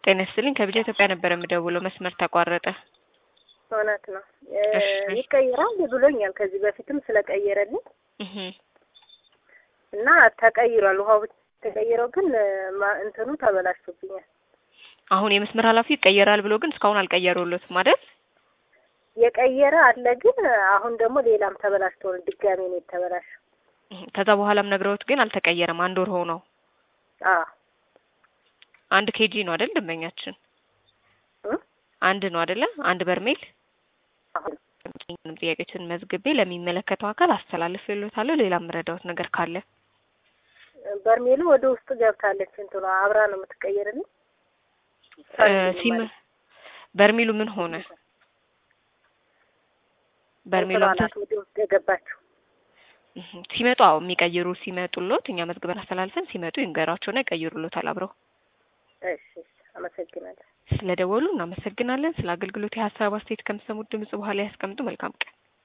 ጤና ይስጥልኝ ከቢጃ ኢትዮጵያ ነበር የምደውለው መስመር ተቋረጠ። እውነት ነው እሺ። ይቀይራል ብሎኛል። ከዚህ በፊትም ስለቀየረልኝ እህ እና ተቀይሯል። ውሃው ብቻ ተቀይረው ግን ማ- እንትኑ ተበላሽቶብኛል። አሁን የመስመር ኃላፊው ይቀየራል ብሎ ግን እስካሁን አልቀየሩለትም አይደል? የቀየረ አለ ግን አሁን ደግሞ ሌላም ተበላሽቶ ነው ድጋሜ ነው የተበላሸው። እህ ከዛ በኋላም ነግረውት ግን አልተቀየረም። አንድ ወር ሆነው። አዎ አንድ ኬጂ ነው አይደል ደንበኛችን? እ? አንድ ነው አይደለ? አንድ በርሜል አሁን ምንም ጥያቄዎችን መዝግቤ ለሚመለከተው አካል አስተላልፍልዎታለሁ። ሌላ የምረዳዎት ነገር ካለ በርሜሉ ወደ ውስጥ ገብታለች። እንትኗ አብራ ነው የምትቀየርልኝ። እ ሲም በርሜሉ ምን ሆነ? በርሜሉ እንትኗ ናት ወደ ውስጥ የገባችው። እህ ሲመጡ አዎ የሚቀይሩ ሲመጡሎት እኛ መዝግበን አስተላልፈን ሲመጡ ይንገሯቸውና ይቀይሩሎታል አብረው። እሺ እሺ፣ አመሰግናለሁ። ስለደወሉ እናመሰግናለን። ስለ አገልግሎት የሀሳብ አስተያየት ከሚሰሙት ድምጽ በኋላ ያስቀምጡ። መልካም ቀን።